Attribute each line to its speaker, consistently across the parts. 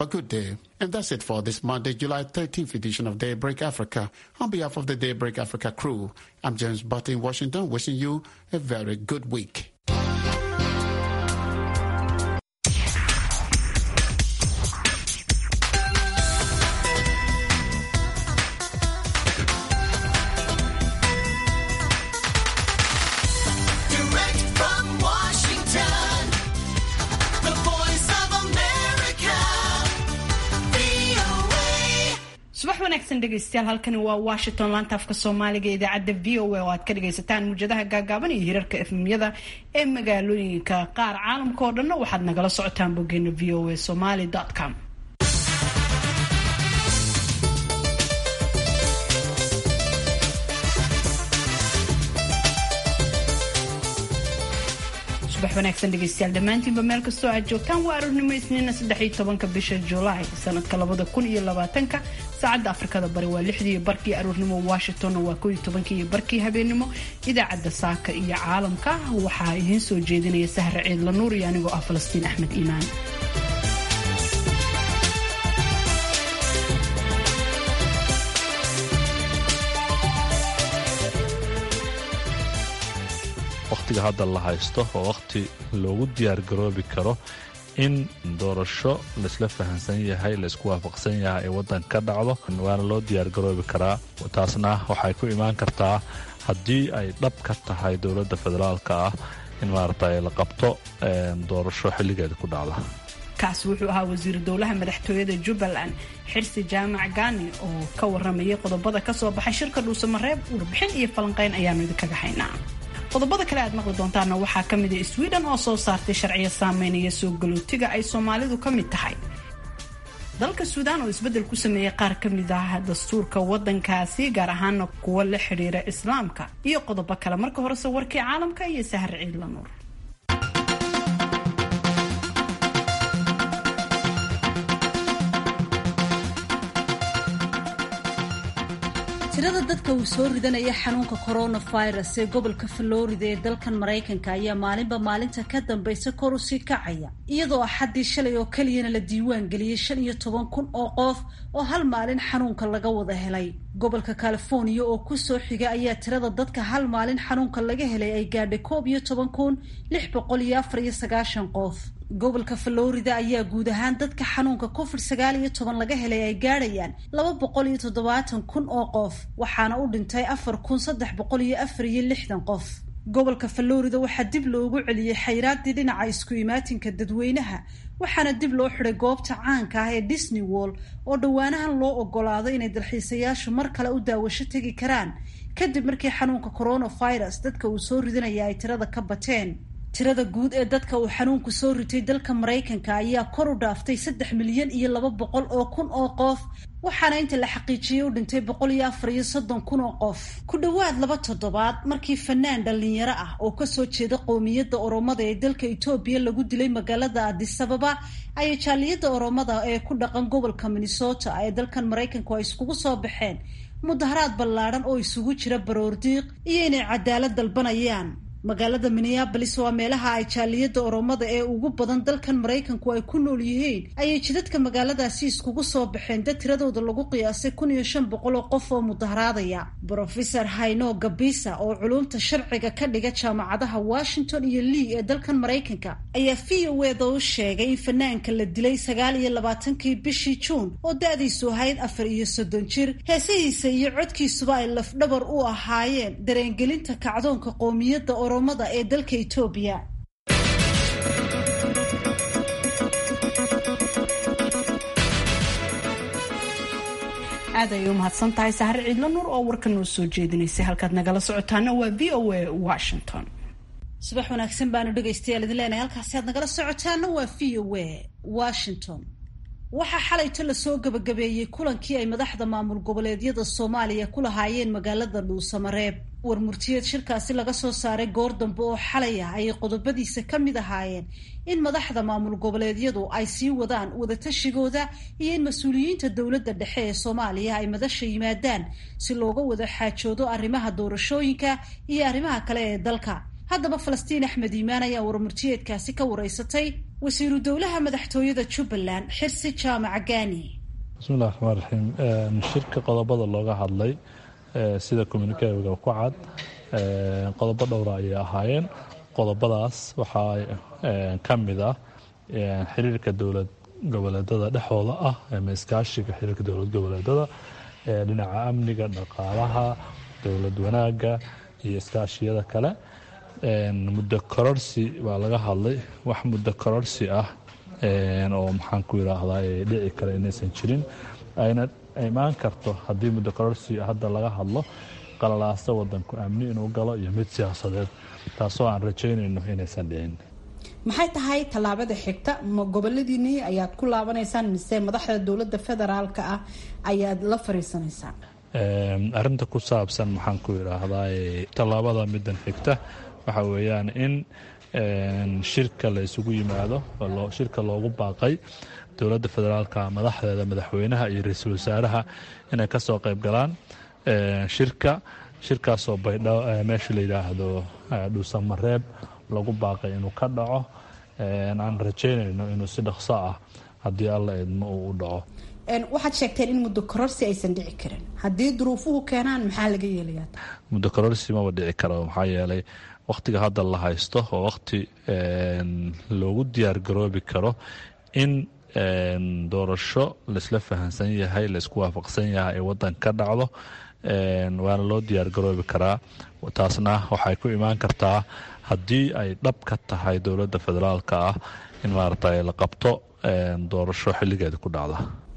Speaker 1: A good day. And that's it for this Monday, July 13th edition of Daybreak Africa. On behalf of the Daybreak Africa crew, I'm James Butt in Washington, wishing you a very good week.
Speaker 2: Direct from Washington, the voice of America, VOA.
Speaker 3: subax wanaagsan dhegaystayaal halkani waa washington laanta afka soomaaliga ee idaacadda v o a oo aad ka dhagaysataan muujadaha gaagaaban iyo hirarka efmyada ee magaalooyinka qaar caalamka oo dhanna waxaad nagala socotaan boggeena v o a somaly com subax wanaagsan dhegaystayaal dhammaantiinba meel kastoo aad joogtaan waa aroornimo isniina saddex iyo tobanka bisha julaay sanadka labada kun iyo labaatanka saacadda afrikada bari waa lixdii barkii aroornimo washingtonna waa koo iyo tobankii iyo barkii habeenimo idaacadda saaka iyo caalamka waxaa idiin soo jeedinaya sahre ciidla nuur iyo anigoo ah falastiin axmed iimaan
Speaker 4: wakhtiga hadda la haysto oo wakhti loogu diyaargaroobi karo in doorasho laisla fahansan yahay laisku waafaqsan yahay ee waddan ka dhacdo waana loo diyaargaroobi karaa taasna waxay ku imaan kartaa haddii ay dhab ka tahay dowladda federaalka ah in maaragtay la qabto doorasho xilligeeda ku dhacda
Speaker 3: kaasi wuxuu ahaa wasiiru dowlaha madaxtooyada jubbaland xirsi jaamac gaani oo ka waramayay qodobada kasoo baxay shirka dhuusamareeb warbixin iyo falanqeyn ayaanu idinkaga haynaa qodobada kale aad maqli doontaana waxaa ka mid a sweden oo soo saartay sharciyo saameynaya soo galootiga ay soomaalidu ka mid tahay dalka suudaan oo isbeddel ku sameeyey qaar ka mid ah dastuurka waddankaasi gaar ahaana kuwo la xidhiira islaamka iyo qodobo kale marka horese warkii caalamka iyo sahar ciidla nuur
Speaker 5: tirada dadka uu soo ridanaya xanuunka coronavirus ee gobolka florida ee dalkan maraykanka ayaa maalinba maalinta ka dambaysa kor usii kacaya iyadoo axaddii shalay oo keliyana la diiwaan geliyey shan iyo toban kun oo qof oo hal maalin xanuunka laga wada helay gobolka california oo kusoo xiga ayaa tirada dadka hal maalin xanuunka laga helay ay gaadhay koob iyo toban kun lix boqol iyo afar iyo sagaashan qof gobolka florida ayaa guud ahaan dadka xanuunka covid sagaal iyo toban laga helay ay gaadhayaan laba boqol iyo toddobaatan kun oo qof waxaana u dhintay afar kun saddex boqol iyo afar iyo lixdan qof gobolka florida waxaa dib loogu celiyey xayraadii dhinaca isku imaatinka dadweynaha waxaana dib loo xiday goobta caanka ah ee disney wall oo dhowaanahan loo ogolaado inay dalxiisayaashu mar kale u daawasho tegi karaan kadib markii xanuunka coronavirus dadka uu soo ridinaya ay tirada ka bateen tirada guud ee dadka uu xanuunku soo ritay dalka maraykanka ayaa kor u dhaaftay saddex milyan iyo laba boqol oo kun oo qof waxaana inta la xaqiijiyey u dhintay boqol iyo afar iyo soddon kun oo qof ku dhowaad laba toddobaad markii fanaan dhallinyaro ah oo kasoo jeeda qowmiyadda oromada ee dalka etoobiya lagu dilay magaalada adisababa ayay jaaliyadda oromada ee ku dhaqan gobolka minnesota ee dalkan maraykanku ay iskugu soo baxeen mudaharaad ballaadhan oo isugu jira baroordiiq iyo inay cadaalad dalbanayaan magaalada minneabolis waa meelaha ay jaaliyadda oromada ee ugu badan dalkan maraykanku ay ku nool yihiin ayay jidadka magaaladaasi iskugu soo baxeen dad tiradooda lagu qiyaasay kun iyo shan boqol oo qof oo mudaharaadaya brofesor hayno gabisa oo culumta sharciga ka dhiga jaamacadaha washington iyo lee ee dalkan maraykanka ayaa v o eda u sheegay in fanaanka la dilay sagaal iyo labaatankii bishii juun oo da-diisu ahayd afar iyo soddon jir heesihiisa iyo codkiisuba ay lafdhabar u ahaayeen dareengelinta kacdoonka qoomiyadda oromada ee dalka etoobiya
Speaker 3: aad ayay u mahadsan tahay sahre ciidla nuur oo warka noo soo jeedinaysay halkaad nagala socotaana waa v o a washington
Speaker 5: subax wanaagsan baanu dhegaystayaal idin leenahay halkaasi aad nagala socotaana waa v o a washington waxaa xalayto lasoo gabagabeeyey kulankii ay madaxda maamul goboleedyada soomaaliya ku lahaayeen magaalada dhuusamareeb war murtiyeed shirkaasi laga soo saaray goor dambe oo xalay ah ayay qodobadiisa ka mid ahaayeen in madaxda maamul goboleedyadu ay sii wadaan wadatashigoda iyo in mas-uuliyiinta dowladda dhexe ee soomaaliya ay madasha yimaadaan si looga wada xaajoodo arrimaha doorashooyinka iyo arrimaha kale ee dalka haddaba falastiin axmed iimaan ayaa warmurtiyeedkaasi ka wareysatay wasiiru dowlaha madaxtooyada jubbaland xirsi jaamac gaani
Speaker 4: bismillahi raxmaan raxiim shirka qodobada looga hadlay sida communikega ku cad qodobo dhowra ayay ahaayeen qodobadaas waxaa ka mid ah xiriirka dowlad goboleedada dhexooda ah ama iskaashiga xiriirka dowlad goboleedada dhinaca amniga dhaqaalaha dowlad wanaaga iyo iskaashiyada kale muddo kororsi baa laga hadlay wax muddo kororsi ah oo maxaan ku yiraahdaa dhici kara inaysan jirin ayna imaan karto haddii muddo kororsi hadda laga hadlo qalalaasa wadanku amni inuu galo iyo mid siyaasadeed taasoo aan rajaynayno inaysan dhicin
Speaker 3: maxay tahay tallaabada xigta ma goboladiinii ayaad ku laabanaysaan mise madaxda dowladda federaalka ah ayaad la fariisanaysaan
Speaker 4: arinta ku saabsan maxaan ku yidhaahdaa tallaabada middan xigta waxa weeyaan in shirka la isugu yimaado shirka loogu baaqay dowladda federaalka madaxdeeda madaxweynaha iyo ra-iisul wasaaraha inay kasoo qayb galaan shirka shirkaasoo baydho meesha la yidhaahdo dhuusamareeb lagu baaqay inuu ka dhaco aan rajaynayno inuu si dhaqso ah haddii alla idmo uu u dhaco
Speaker 3: waxaad sheegteen in muddo kororsi aysan dhici karin haddii duruufuhu keenaan maxaa laga yeelayaa
Speaker 4: muddo kororsi maba dhici karo maxaa yeelay wakhtiga hadda la haysto oo wakhti loogu diyaar garoobi karo in doorasho laisla fahansan yahay laisku waafaqsan yahay ee wadan ka dhacdo waana loo diyaar garoobi karaa taasna waxay ku imaan kartaa haddii ay dhab ka tahay dowladda federaalka ah in maaragtay la qabto doorasho xilligeeda ku dhacda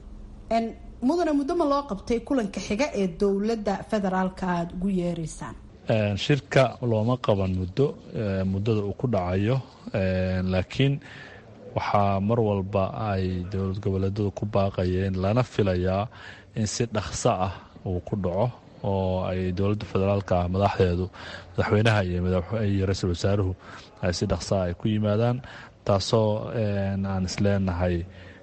Speaker 3: mudane muddo ma loo qabtay kulanka xiga ee dowladda federaalka aada ugu yeereysaan
Speaker 4: shirka looma qaban muddo muddada uu ku dhacayo laakiin waxaa mar walba ay dowlad goboleedadu ku baaqayeen lana filayaa in si dhaqso ah uu ku dhaco oo ay dowladda federaalka ah madaxdeedu madaxweynaha iyo ra-iisul wasaaruhu ay si dhaqso ah ay ku yimaadaan taasoo aan isleenahay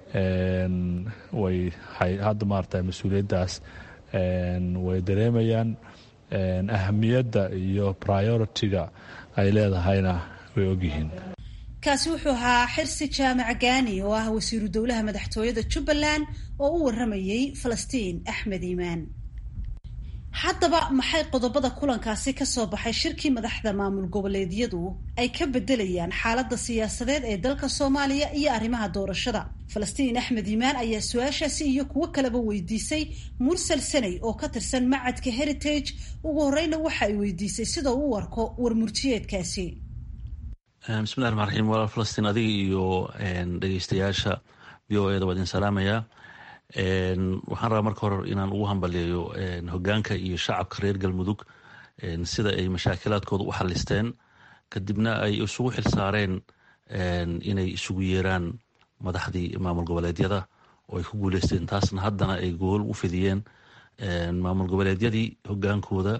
Speaker 4: way hadda maarata mas-uuliyaddaas way dareemayaan ahamiyadda iyo priority-ga ay leedahayna way ogyihiin
Speaker 5: kaasi wuxuu ahaa xirsi jaamac gaani oo ah wasiiru dowlaha madaxtooyada jubbaland oo u waramayey falastiin axmed iimaan haddaba maxay qodobada kulankaasi kasoo baxay shirkii madaxda maamul goboleedyadu ay ka bedelayaan xaaladda siyaasadeed ee dalka soomaaliya iyo arrimaha doorashada falastiin axmed iimaan ayaa su-aashaasi iyo kuwo kaleba weydiisay mursal sanay oo ka tirsan macadka heritage ugu horeyna waxa ay weydiisay sida uu u arko warmurtiyeedkaasi
Speaker 6: bismillahi raxmaan raxiim walaal falastiin adiga iyo dhegeystayaasha v o eda waa idin salaamayaa waxaan rabaa marka hore inaan ugu hambaliyeeyo hogaanka iyo shacabka reer galmudug sida ay mashaakilaadkooda u xalisteen kadibna ay isugu xilsaareen inay isugu yeeraan madaxdii maamul goboleedyada oo ay ku guuleysteen taasna haddana ay gool u fidiyeen maamul goboleedyadii hogaankooda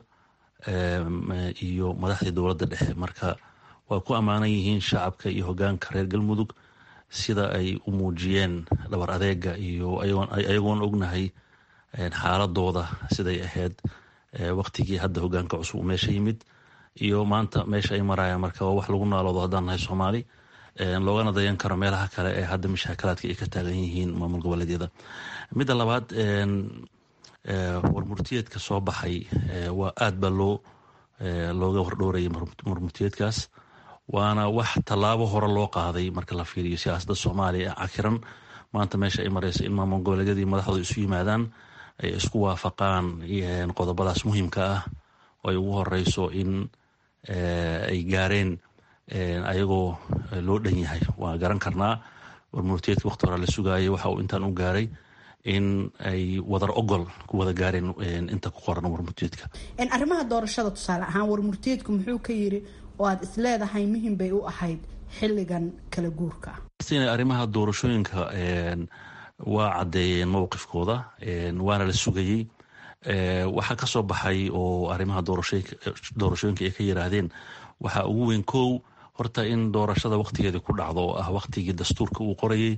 Speaker 6: iyo madaxdii dowladda dhexe marka waa ku ammaanan yihiin shacabka iyo hogaanka reer galmudug sida ay u muujiyeen dhabar adeega iyo ayagoon ognahay xaaladooda siday ahayd waktigii hadda hogaanka cusub uu meesha yimid iyo maanta meesha ay marayaan marka waa wax lagu naaloodo haddaan nahay soomaali loogana dayan karo meelaha kale ee hadda mashaakalaadka ay ka taagan yihiin maamul goboleedyada midda labaad warmurtiyeedka soo baxay waa aad baa loo looga hordhowrayay warmurtiyeedkaas waana wax tallaabo hore loo qaaday marka la fiiriyo siyaasadda soomaaliya ee cakiran maanta meesha ay mareyso in maamul goboleedyadii madaxdooda isu yimaadaan ay isku waafaqaan qodobadaas muhiimka ah oo ay ugu horeyso in ay gaareen ayagoo loo dhan yahay waa garan karnaa warmurtiyeedka waqti hore la sugaayay waxa uu intaan u gaaray in ay wadar ogol ku wada gaareen inta ku qoran warmurtiyeedka
Speaker 3: arrimaha doorashada tusaale ahaan warmurtiyeedku muxuu ka yiri oo aad isleedahay muhim bay u ahayd xilligan kala guurka
Speaker 6: arrimaha doorashooyinka waa caddeeyeen mowqifkooda waana la sugayey waxaa ka soo baxay oo arrimaha doorashooyinka ay ka yiraahdeen waxaa ugu weyn kow horta in doorashada waqtigeeda ku dhacdo oo ah waqtigii dastuurka uu qorayey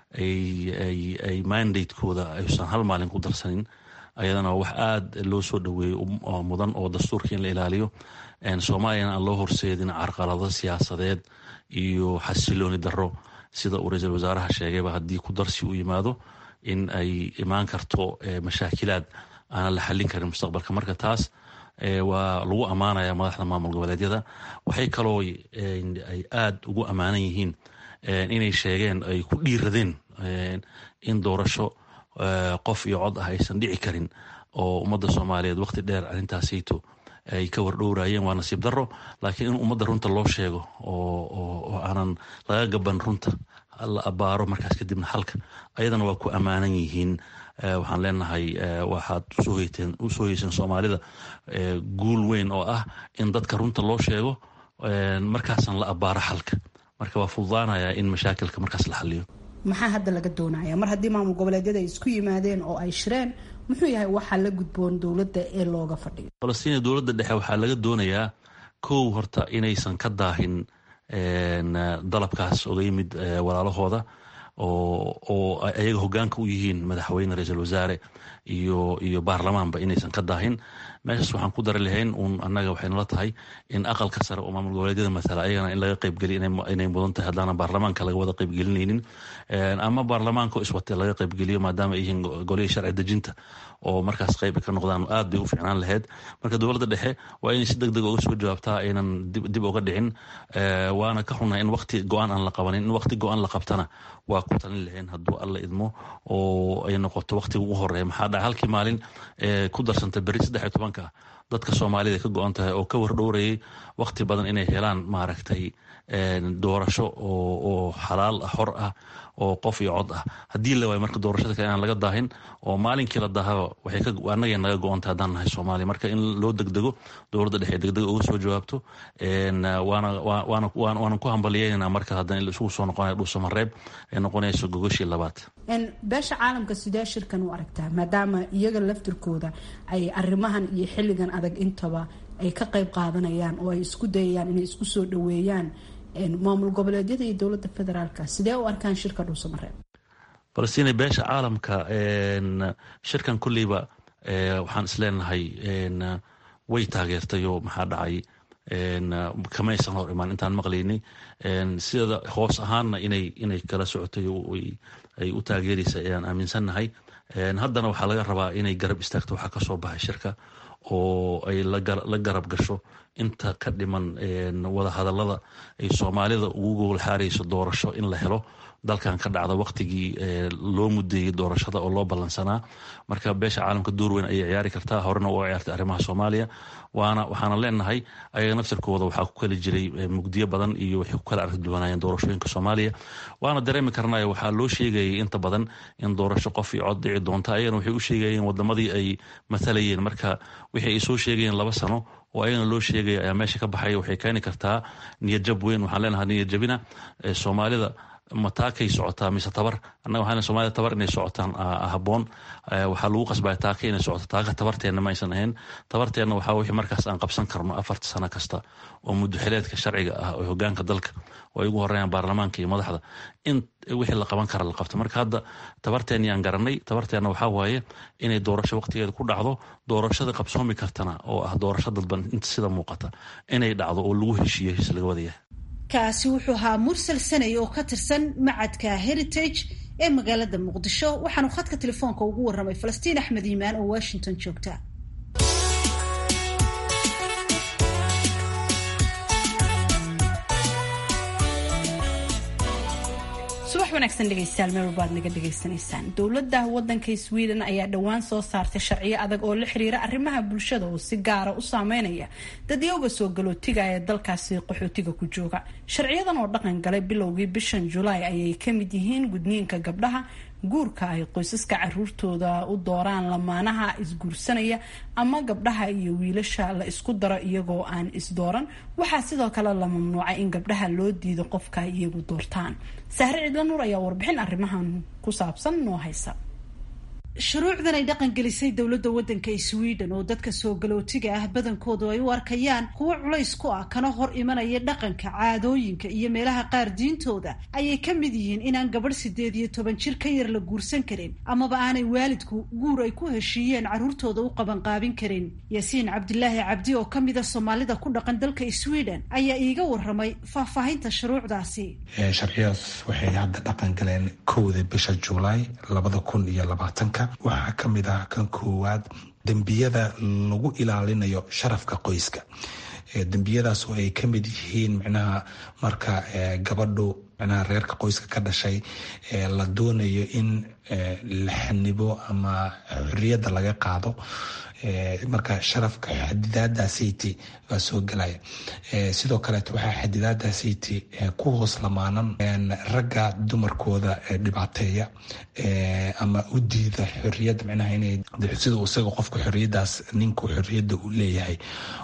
Speaker 6: ay mandatekooda aysan hal maalin ku darsanin ayadana wax aada loo soo dhaweeyey mudan oo dastuurka in la ilaaliyo soomaaliyana aan loo horseedin carqalado siyaasadeed iyo xasilooni daro sida uu ra-iisul wasaaraha sheegayba haddii ku darsi u yimaado in ay imaan karto mashaakilaad aanan la xallin karin mustaqbalka marka taas waa lagu ammaanaya madaxda maamul goboleedyada waxay kaloo ay aada ugu ammaanan yihiin inay sheegeen ay ku dhiiradeen in doorasho qof iyo cod ah aysan dhici karin oo ummadda soomaaliyeed waqti dheer arrintaasayto ay ka wardhowrayeen waa nasiib daro laakiin in ummadda runta loo sheego oo aanan laga gaban runta la abaaro markaas kadibna halka ayadana waa ku ammaanan yihiin waxaan leenahay waxaad usoo heyseen soomaalida guul weyn oo ah in dadka runta loo sheego markaasan la abaaro xalka marka waa fududaanaya in mashaakilka markaas la xaliyo
Speaker 3: maxaa hadda laga doonaya mar haddii maamul goboleedyada ay isku yimaadeen oo ay shireen muxuu yahay waxaa la gudboon dowladda ee looga fadhiyo
Speaker 6: falastiin dowladda dhexe waxaa laga doonayaa kow horta inaysan ka daahin dalabkaas oga yimid walaalahooda oo ayaga hogaanka u yihiin madaxweyne ra-iisul wasaare iyo iyo baarlamaanba inaysan ka daahin meeshaas waxaan ku dari lahayn uun annaga waxay nala tahay in aqalka sare oo maamul goboleedyada matala ayagana in laga qaybgeliyo inay mudan tahay haddaana baarlamaanka laga wada qaybgelinaynin ama baarlamaanka iswate laga qaybgeliyo maadaama ay yihiin golihii sharci dejinta oo markaas qayb ka noqdaan aad bay u fiicnaan lahayd marka dowladda dhexe waa inay si deg deg uga soo jawaabtaa aynan dib uga dhicin waana ka xunay in waqti go-aan aan la qabanin in waqti go-aan la qabtana waa ku talin lahayn hadduu alla idmo oo ay noqoto waqtiga ugu horeeya maxaa dhaca halkii maalin ku darsanta beri saddex iyo tobanka dadka soomaalida ka go-an tahay oo ka wardhowrayay waqti badan inay helaan maaragtay doorasho oo xalaal ah xor ah oo qof iyo cod ah haddii la waayo marka doorashada kale inaan laga daahin oo maalinkii la daahaba waxay annagay naga go-ontay haddaan nahay soomaaliya marka in loo degdego dowladda dhexe degdeg uga soo jawaabto waanan ku hambalyeynana marka haddana isugu soo noqonaya dhuusamareeb ay noqonayso gogoshii labaad
Speaker 3: beesha caalamka sidee shirkan u aragtaa maadaama iyaga laftirkooda ay arrimahan iyo xilligan adag intaba ay ka qayb qaadanayaan oo ay isku dayayaan inay isku soo dhaweeyaan maamul goboleedyada iyo dowladda federaalka sidee u arkaan shirka dhuusamareeb
Speaker 6: falastiin beesha caalamka shirkan kulleyba waxaan isleenahay way taageertayoo maxaa dhacay kamaysan hor imaan intaan maqlaynay sida hoos ahaanna inay inay kala socotay ay u taageeraysa ayaan aaminsannahay haddana waxaa laga rabaa inay garab istaagto waxaa kasoo baxay shirka oo ay la garab gasho inta ka dhiman wada hadalada ay soomaalida ugu gowlxaarayso doorasho in la helo dalkan ka dhacda waqtigii loo mudeeyey doorashada oo loo ballansanaa marka beesha caalamka door weyn ayay ciyaari kartaa horena uga ciyaartay arrimaha soomaaliya waana waxaana leenahay ayaga naftirkooda waxaa ku kali jiray mugdiyo badan iyo waxay ku kala arki duwanaayeen doorashooyinka soomaaliya waana dareemi karnayo waxaa loo sheegayay inta badan in doorasho qof iyo cod dhici doonta ayagana waxay u sheegayeen wadamadii ay matalayeen marka wixii ay soo sheegayeen laba sano oo ayagana loo sheegaya ayaa meesha ka baxaya waxay keeni kartaa niyadjab weyn waxaan leenahay niyadjabina soomaalida mataakay socotaa mise tabar annaga waxaan somalida tabar inay socotaan haboon waxaa lagu qasbaya taaka inay socoto taaka tabarteenna ma aysan ahayn tabarteenna waxaa wixii markaas aan qabsan karno afarta sano kasta oo muddoxileedka sharciga ah oo hogaanka dalka oo ay ugu horeeyaan baarlamaanka iyo madaxda in wixii la qaban kara la qabto marka hadda tabarteenni aan garanay tabarteenna waxaa waaye inay doorasho waqtigeeda ku dhacdo doorashada qabsoomi kartana oo ah doorasho dadban inta sida muuqata inay dhacdo oo lagu heshiiyo heshiis laga wadayahay
Speaker 5: kaasi wuxuu ahaa mursal sanay oo ka tirsan macadka heritage ee magaalada muqdisho waxaanu khadka telefoonka ugu waramay falastiin axmed iimaan oo washington joogta
Speaker 3: subax wanaagsan dhegeystayaal meel walba aad naga dhegaysanaysaan dowladda wadanka sweden ayaa dhowaan soo saartay sharciyo adag oo la xiriira arrimaha bulshada oo si gaara u saameynaya dadyooga soo galootiga ee dalkaasi qaxootiga ku jooga sharciyadan oo dhaqan galay bilowgii bishan julaay ayay kamid yihiin gudniinka gabdhaha guurka ay qoysaska caruurtooda u dooraan lamaanaha isguursanaya ama gabdhaha iyo wiilasha la isku daro iyagoo aan isdooran waxaa sidoo kale la mamnuucay in gabdhaha loo diido qofka iyagu doortaan sahre cidla nuur ayaa warbixin arrimahan ku saabsan noo haysa
Speaker 5: shuruucdan ay dhaqan gelisay dowladda waddanka sweden oo dadka soo galootiga ah badankoodu ay u arkayaan kuwo culays ku ah kana hor imanaya dhaqanka caadooyinka iyo meelaha qaar diintooda ayay ka mid yihiin inaan gabadh sideed iyo toban jir ka yar la guursan karin amaba aanay waalidku guur ay ku heshiiyeen carruurtooda u qabanqaabin karin yaasiin cabdilaahi cabdi oo ka mida soomaalida ku dhaqan dalka sweden ayaa iiga waramay faahfaahinta shuruucdaasi
Speaker 7: sharciyadaas waxay hadda dhaqan galeen kowda bisha juulaay labada kun iyo labaatanka waxaa ka mid ah kan koowaad dembiyada lagu ilaalinayo sharafka qoyska dembiyadaas oo ay ka mid yihiin micnaha marka gabadhu micnaha reerka qoyska ka dhashay la doonayo in la xanibo ama xorriyadda laga qaado marka sharafka xadidaadaasiti baa soo gelaya sidoo kaleeto waxaa xadidaadaasiti ku hoos lamaanan ragga dumarkooda dhibaateeya ama u diida xorriyadda micnaha inay sida isaga qofka xorriyaddaas ninku xorriyadda u leeyahay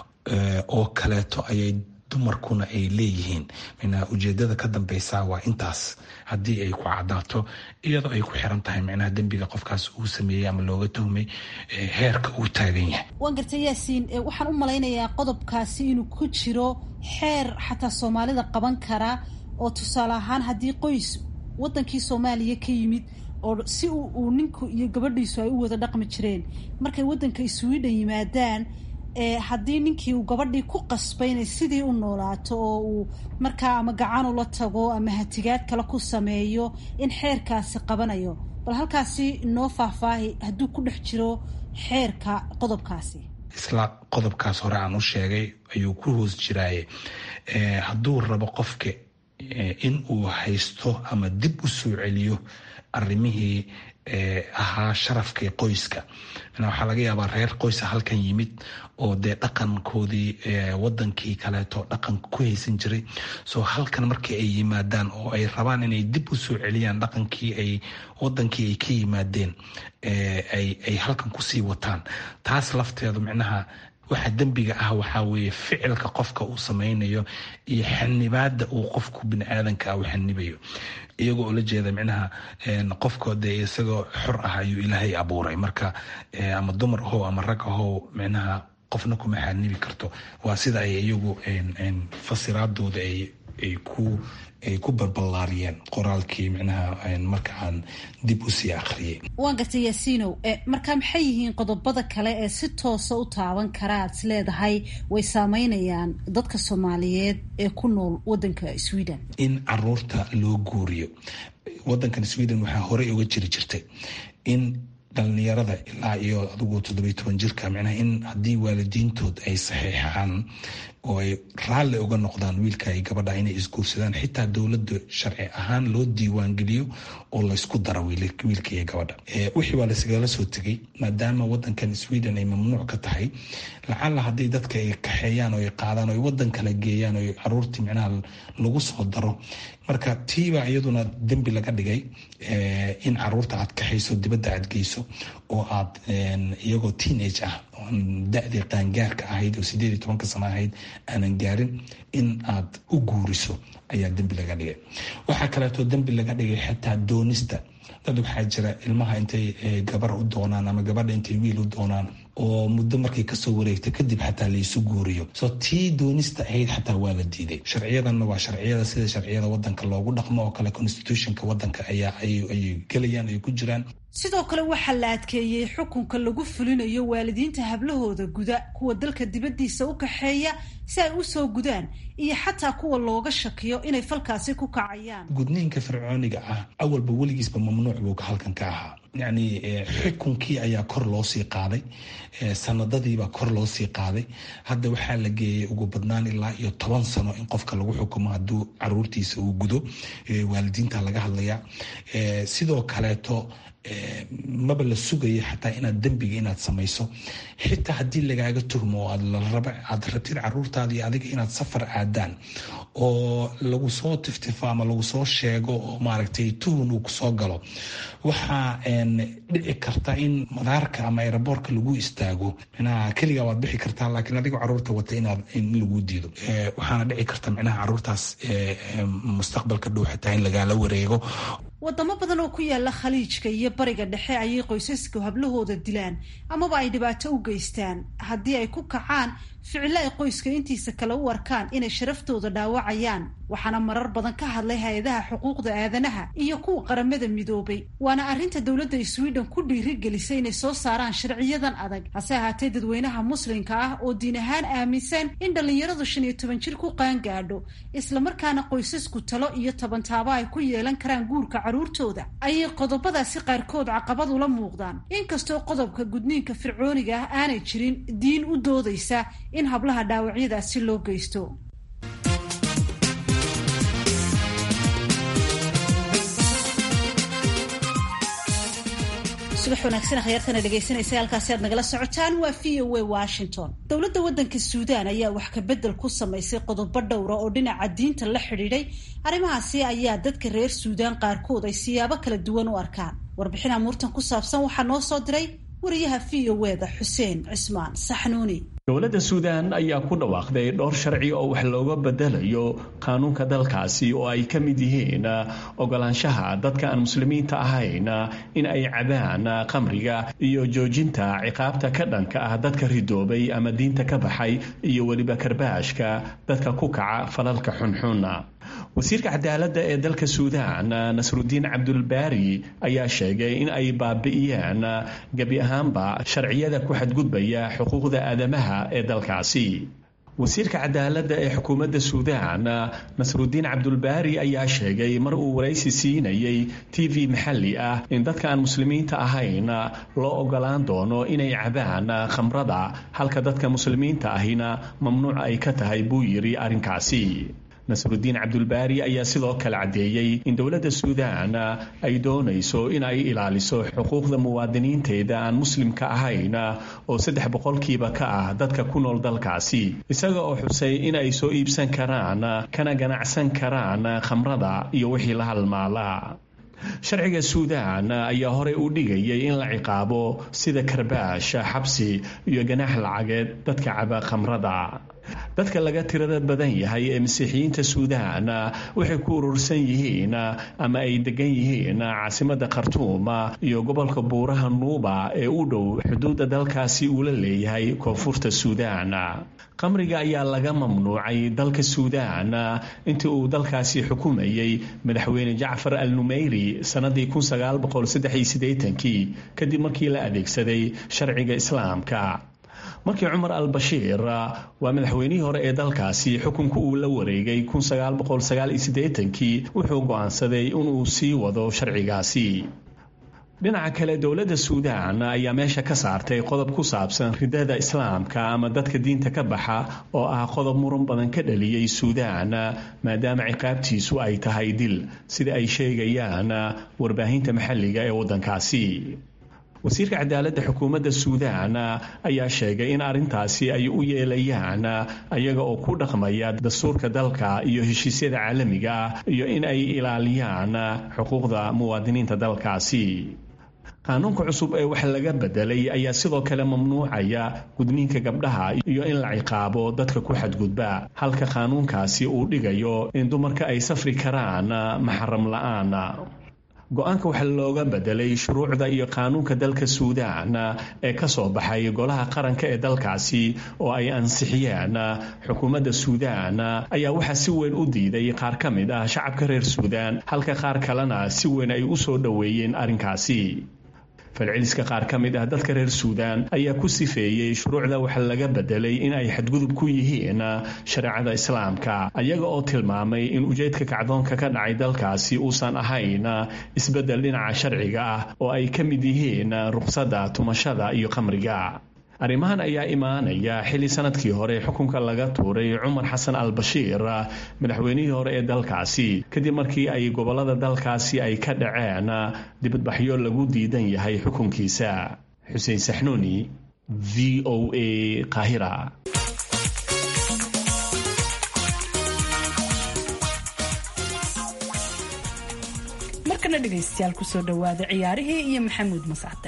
Speaker 7: oo kaleeto ayay dumarkuna ay leeyihiin micnaha ujeedada ka dambeysa waa intaas haddii ay ku cadaato iyadoo ay ku xiran tahay micnaha dembiga qofkaas uu sameeyey ama looga tuhmay heerka uu taagan yahay
Speaker 5: waan gartay yaasiin waxaan u malaynayaa qodobkaasi inuu ku jiro xeer xataa soomaalida qaban kara oo tusaale ahaan haddii qoys wadankii soomaaliya ka yimid oo si uu ninku iyo gabadhiisu ay u wada dhaqmi jireen markay wadanka sweden yimaadaan haddii ninkii uu gabadhii ku qasbay inay sidii u noolaato oo uu markaa ama gacan ula tago ama hatigaad kale ku sameeyo in xeerkaasi qabanayo bal halkaasi inoo faahfaahi hadduu ku dhex jiro xeerka qodobkaasi
Speaker 7: isla qodobkaas hore aan u sheegay ayuu ku hoos jiraaye hadduu rabo qofka in uu haysto ama dib u soo celiyo arrimihii ahaa sharafkii qoyska waxaa laga yaabaa reer qoysa halkan yimid oo dee dhaqankoodii wadankii kaleeto dhaqan ku haysan jiray soo halkan markii ay yimaadaan oo ay rabaan inay dib u soo celiyaan dhaqankii ay wadankii ay ka yimaadeen ay halkan kusii wataan taas lafteedu micnaha waxa dembiga ah waxaa weeye ficilka qofka uu sameynayo iyo xanibaada uu qofku biniaadanka u xanibayo iyagoo ula jeeda micnaha qofko dee isagoo xor ah ayuu ilaahay abuuray marka ama dumar ahow ama rag ahow micnaha qofna kuma xanibi karto waa sida ay iyagu fasiraadooda ay ku ay ku balballaariyeen qoraalkii micnaha marka aan dib usii akhriyay
Speaker 5: waan gartay yaasiinow marka maxay yihiin qodobada kale ee si toosa u taaban kara aad is leedahay way saameynayaan dadka soomaaliyeed ee ku nool wadanka sweden
Speaker 7: in caruurta loo guuriyo wadankan sweden waxaa horey uga jiri jirtay in dhalinyarada ilaa iyo adigu toddobiyo toban jirka micnaha in haddii waalidiintood ay saxiixaan oo ay raalli uga noqdaan wiilka iyo gabadha inay isguursadaan xitaa dowladda sharci ahaan loo diiwaangeliyo oo laysku daro wiilka iyo gabadha wixii waa laysgala soo tegay maadaama wadankan sweden ay mamnuuc ka tahay lacalla haddii dadka ay kaxeeyaan oo ay qaadaan oo ay wadan kala geeyaan oo caruurtii micnaha lagu soo daro marka tiibaa iyaduna dembi laga dhigay in caruurta aad kaxayso dibadda aad geyso oo aad iyagoo teenage ah da-dii qaangaarka ahayd oo sideed iyo tobanka sano ahayd aanan gaarin in aad u guuriso ayaa dembi laga dhigay waxaa kaleeto dembi laga dhigay xitaa doonista dad waxaa jira ilmaha intay gabar u doonaan ama gabadha intay wiil u doonaan oo muddo markay kasoo wareegta kadib xataa laysu guuriyo so tii doonista ahayd xataa waa la diiday sharciyadanna waa sharciyada sida sharciyada wadanka loogu dhaqmo oo kale constitutionka wadanka ayaa ayay gelayaan ay ku jiraan
Speaker 5: sidoo kale waxaa la adkeeyey xukunka lagu fulinayo waalidiinta hablahooda guda kuwa dalka dibaddiisa u kaxeeya si ay u soo gudaan iyo xataa kuwa looga shakiyo inay falkaasi ku kacayaan
Speaker 7: gudniinka fircooniga ah awalba weligiisba mamnuuc buu halkan ka ahaa yacni xukunkii ayaa kor loo sii qaaday sanadadiibaa kor loo sii qaaday hadda waxaa la geeyey ugu badnaan ilaa iyo toban sano in qofka lagu xukumo hadduu caruurtiisa uu gudo waalidiinta laga hadlaya sidoo kaleeto maba la sugaya xataa inaad dembiga inaad samayso xitaa haddii lagaaga tuhmo aad rabtid caruurtaada iyo adiga inaad safar aadaan oo lagu soo tiftifo ama lagu soo sheego oo maaragtay tuhun uu kusoo galo waxaa dhici karta in madaarka ama aeroboortka lagu istaago micnaha keligaa waad bixi kartaa laakiin adigoo caruurta wata inaad in lagu diido waxaana dhici karta micnaha caruurtaas mustaqbalka dhow xitaa in lagaala wareego
Speaker 5: wadamo badan oo ku yaala khaliijka iyo bariga dhexe ayay qoysasku hablahooda dilaan amaba ay dhibaato u geystaan haddii ay ku kacaan ficilo ay qoyska intiisa kale u arkaan inay sharaftooda dhaawacayaan waxaana marar badan ka hadlay hay-adaha xuquuqda aadanaha iyo kuwa qaramada midoobay waana arrinta dowladda sweden ku dhiirigelisay inay soo saaraan sharciyadan adag hase ahaatee dadweynaha muslimka ah oo diin ahaan aaminsan in dhallinyaradu shan iyo toban jir ku qaangaadho islamarkaana qoysasku talo iyo tobantaabo ay ku yeelan karaan guurka carruurtooda ayay qodobadaasi qaarkood caqabad ula muuqdaan inkastoo qodobka gudniinka fircooniga ah aanay jirin diin u doodaysa in hablaha dhaawacyadaasi loo geysto subax wanaagsan akhyaartana dhegaysanaysa halkaasi aad nagala socotaan waa v o a washington dowladda waddanka suudaan ayaa wax kabedel ku samaysay qodobo dhowra oo dhinaca diinta la xidhiidhay arrimahaasi ayaa dadka reer suudaan qaarkood ay siyaabo kala duwan u arkaan warbixin amuurtan ku saabsan waxaa noo soo diray wariyaha v o eda xuseen cismaan saxnuuni
Speaker 8: dowladda suudaan ayaa ku dhawaaqday dhowr sharci oo wax looga bedelayo qaanuunka dalkaasi oo ay ka mid yihiin ogolaanshaha dadka aan muslimiinta ahayn in ay cabaan khamriga iyo joojinta ciqaabta ka dhanka ah dadka ridoobay ama diinta ka baxay iyo weliba karbaashka dadka ku kaca falalka xunxun wasiirka cadaaladda ee dalka suudaan nasrudiin cabdulbaari ayaa sheegay in ay baabi'iyeen gebi ahaanba sharciyada ku xadgudbaya xuquuqda aadamaha ee dalkaasi wasiirka cadaaladda ee xukuumadda suudaan nasrudiin cabdulbaari ayaa sheegay mar uu waraysi siinayay t v maxalli ah in dadka aan muslimiinta ahayn loo ogolaan doono inay cabaan khamrada halka dadka muslimiinta ahina mamnuuc ay ka tahay buu yidhi arrinkaasi nasrudiin cabdulbaari ayaa sidoo kale caddeeyey in dowladda suudaan ay doonayso in ay ilaaliso xuquuqda muwaadiniinteeda aan muslimka ahayn oo saddex boqolkiiba ka ah dadka ku nool dalkaasi isaga oo xusay in ay soo iibsan karaan kana ganacsan karaan khamrada iyo wixii la halmaala sharciga suudaan ayaa horey u dhigayay in la ciqaabo sida karbaash xabsi iyo ganaax lacageed dadka caba khamrada dadka laga tirada badan yahay ee masiixiyiinta suudaan waxay ku urursan yihiin ama ay degan yihiin caasimadda khartuum iyo gobolka buuraha nuuba ee u dhow xuduudda dalkaasi uu la leeyahay koonfurta suudaan khamriga ayaa laga mamnuucay dalka suudaan intii uu dalkaasi xukumayay madaxweyne jacfar al numeyri sannadii kadib markii la adeegsaday sharciga islaamka markii cumar al bashiir waa madaxweynihii hore ee dalkaasi xukunka uu la wareegay wuxuu go'aansaday inuu sii wado sharcigaasi dhinaca kale dowladda suudaan ayaa meesha ka saartay qodob ku saabsan ridada islaamka ama dadka diinta ka baxa oo ah qodob muran badan ka dhaliyey suudaan maadaama ciqaabtiisu ay tahay dil sida ay sheegayaan warbaahinta maxalliga ee waddankaasi wasiirka cadaaladda xukuumadda suudaan ayaa sheegay in arrintaasi ay u yeelayaan ayaga oo ku dhaqmaya dastuurka dalka iyo heshiisyada caalamiga ah iyo in ay ilaaliyaan xuquuqda muwaadiniinta dalkaasi qaanuunka cusub ee wax laga bedelay ayaa sidoo kale mamnuucaya gudniinka gabdhaha iyo in la ciqaabo dadka ku xadgudba halka qaanuunkaasi uu dhigayo in dumarka ay safri karaan maxaram la'aan go-aanka waxaa looga bedelay shuruucda iyo qaanuunka dalka suudaan ee ka soo baxay golaha qaranka ee dalkaasi oo ay ansixiyeen xukuumadda suudaan ayaa waxaa si weyn u diiday qaar ka mid ah shacabka reer suudaan halka qaar kalena si weyn ay u soo dhoweeyeen arrinkaasi falceliska qaar ka mid ah dadka reer suudaan ayaa ku sifeeyey shuruucda waxa laga bedelay in ay xadgudub ku yihiin shareecada islaamka ayaga oo tilmaamay in ujeedka kacdoonka ka dhacay dalkaasi uusan ahayn isbeddel dhinaca sharciga ah oo ay ka mid yihiin ruqsadda tumashada iyo khamriga arrimahan ayaa imaanaya xilli sanadkii hore xukunka laga tuuray cumar xasan al bashiir madaxweynihii hore ee dalkaasi kadib markii ay gobolada dalkaasi ay ka dhaceen dibadbaxyo lagu diidan yahay xukunkiisa xuseen saxnuuni v o a qaahira
Speaker 3: markana dhegaystayaal kusoo dhawaada ciyaarihii iyo maxamuud masacde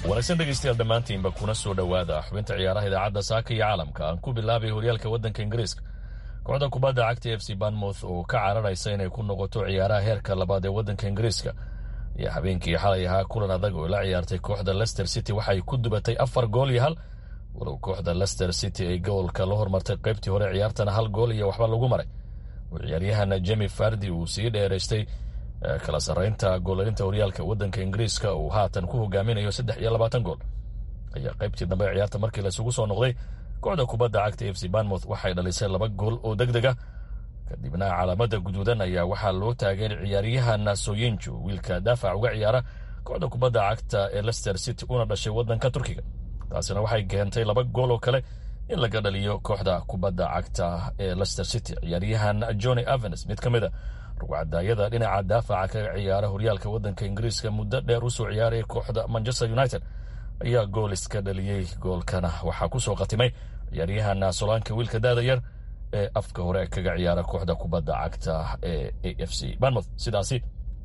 Speaker 9: wanaagsan dhegaystayaal dhammaantiinba kuna soo dhowaada xubinta ciyaaraha idaacadda saaka iyo caalamka aan ku bilaabay horyaalka waddanka ingiriiska kooxda kubadda cagta f c banmouth oo ka cararaysa inay ku noqoto ciyaaraha heerka labaad ee waddanka ingiriiska ayaa habeenkii xalay ahaa kulan adag oo la ciyaartay kooxda lester city waxay ku dubatay afar gool iyo hal walow kooxda lester city ay goolka la hormartay qaybtii hore ciyaartana hal gool iyo waxba lagu maray oo ciyaaryahana jemi fardi uu sii dheeraystay kala sarreynta goolalinta horyaalka waddanka ingiriiska uu haatan ku hogaaminayo saddex iyo labaatan gool ayaa qaybtii dambe ciyaarta markii laisugu soo noqday kooxda kubadda cagta f c banmouth waxay dhalisay laba gool oo deg deg ah kadibna calaamada guduudan ayaa waxaa loo taagay ciyaaryahana soyinjo wiilka daafac uga ciyaara kooxda kubadda cagta ee lester city una dhashay waddanka turkiga taasina waxay keentay laba gool oo kale in laga dhaliyo kooxda kubadda cagta ee lester city ciyaaryahan johnny avens mid ka mid a rugcadaayada dhinaca daafaca kaga ciyaara horyaalka waddanka ingiriiska muddo dheer usoo ciyaaraya kooxda manchester united ayaa gool iska dhaliyey goolkana waxaa kusoo khatimay ciyaaryahana solaanka wiilka daada yar ee afka hore kaga ciyaara kooxda kubadda cagta ee a f c banmouth sidaasi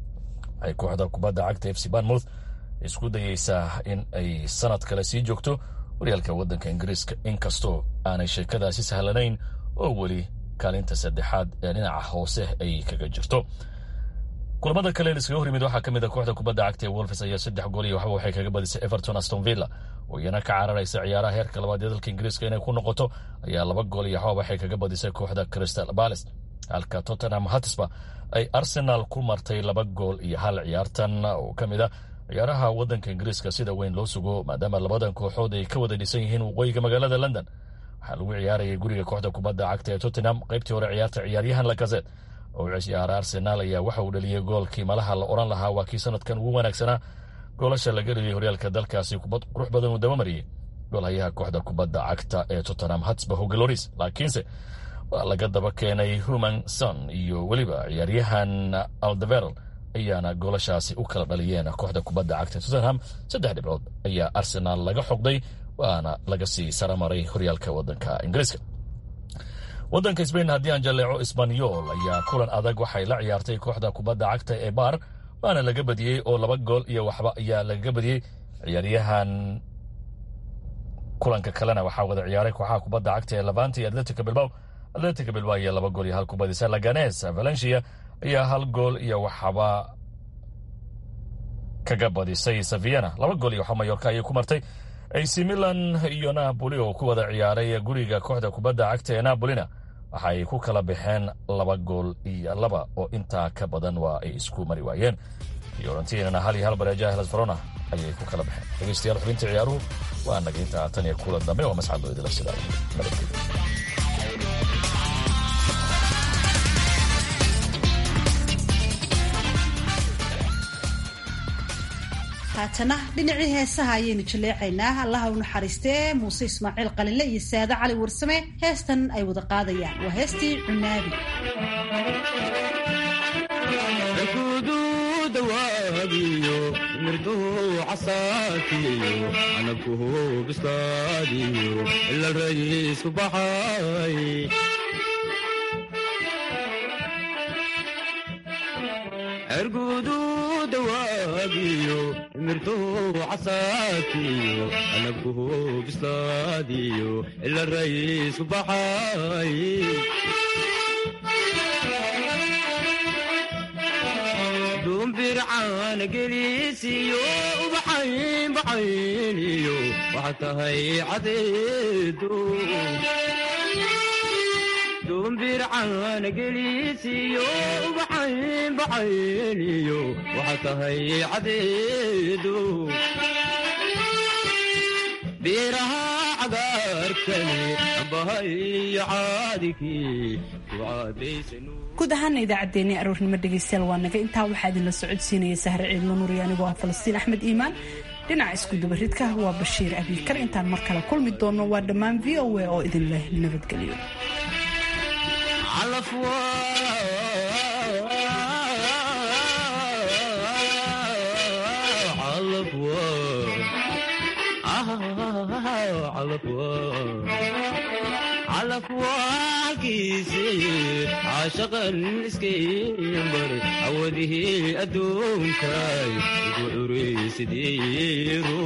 Speaker 9: ay kooxda kubadda cagta f c banmouth isku dayeysaa in ay sanad kale sii joogto horyaalka waddanka ingiriiska inkastoo aanay sheekadaasi sahlanayn oo weli kaalinta saddexaad ee dhinaca hoose ay kaga jirto kulamada kale iskaga hor yimid waxaa ka mid a kooxda kubadda cagta ee wolfes ayaa saddex gool iyo waxba waxay kaga badisay everton aston villa oo iyana ka cararaysa ciyaaraha heerka labaad ee dalka ingiriiska inay ku noqoto ayaa laba gool iyo waxba waxay kaga badisay kooxda crystal palace halka tottenham hatisba ay arsenal ku martay laba gool iyo hal ciyaartan oo ka mid a ciyaaraha waddanka ingiriiska sida weyn loo sugo maadaama labadan kooxood ay ka wada dhisan yihiin waqooyiga magaalada london waxaa lagu ciyaarayay guriga kooxda kubadda cagta ee tottenham qaybtii hore ciyaarta ciyaaryahan lakazet oo ciyaara arsenaal ayaa waxa uu dhaliyey goolkii malaha la oran lahaa waa kii sanadkan ugu wanaagsanaa goolasha laga dhaliyey horyaalka dalkaasi kubad qurux badan uu dabamariyey goolhayaha kooxda kubadda cagta ee tottenham hatsba hogeloris laakiinse waa laga daba keenay human son iyo weliba ciyaaryahan aldeverl ayaana goolashaasi u kala dhaliyeen kooxda kubadda cagta tottenham saddex dhibcood ayaa arsenaal laga xoqday waana laga sii saramaray horyaalka waddanka ingiriiska waddanka sbain haddii aan jalleeco isbanyol ayaa kulan adag waxay la ciyaartay kooxda kubadda cagta ee baar waana laga badiyey oo laba gool iyo waxba ayaa lagaga badiyey ciyaaryahan kulanka kalena waxaa wada ciyaaray kooxaha kubadda cagta ee levante iyo atletica bilbao atletica bilbao ayaa laba gool iyo hal ku badisay laganes valencia ayaa hal gool iyo waxba kaga badisay saviana laba gool iyo waxba mayorka ayay ku martay ac milan iyo napoli oo ku wada ciyaaray guriga kooxda kubadda cagta ee napolina waxaay ku kala baxeen laba gool iyo laba oo intaa ka badan waa ay isku mari waayeen fiorentinana hal iyo hal bareejaha helas verona ayay ku kala baxeen dhegeystayaal xubinta ciyaaruhu waa naga intaa tan iyo kulan dambe waa masxad loo idila sidaa nabadgelyo
Speaker 5: haatana dhinacii heesaha ayaynu jaleecaynaa allaha u naxariistee muuse ismaaciil qalinle iyo saade cali warsame heestan ay wada qaadayaan waa heestii cunaabi
Speaker 10: ergudu dawaagiyo mirtuu casaakiyo anabkuhu bislaadiyo ila rayiisku baxay duumbircaana geliisiyo ubaxayn baxayniyo waxaa tahay cadeedu duumbircaana geliisiyo ubaxayn baxayniyo waxaa tahay cadeedu biiraha cagaarkani ambahayo caadikii kucaadaysanu
Speaker 3: guud ahaana idaacaddeenii aroornimo dhegaystayaal waa naga intaa waxaa idinla socodsiinaya sahre ciidlo nuuri anigoo ah falastiin axmed iimaan dhinaca iskudubaridka waa bashiir abiikar intaan mar kale kulmi doonno waa dhammaan v o a oo idin leh nabadgelyo
Speaker 10: calafwaalkiisi caashaqan iskaymbaray awadihii adduunkay ugu curaysidiiru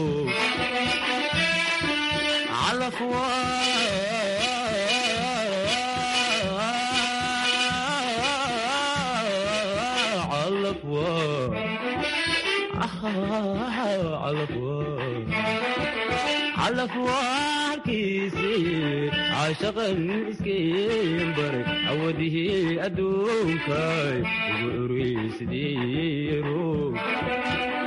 Speaker 10: calafwaarkiisii caashaqan iskaymbaray awadihii adduunkay ugu curaysidiiru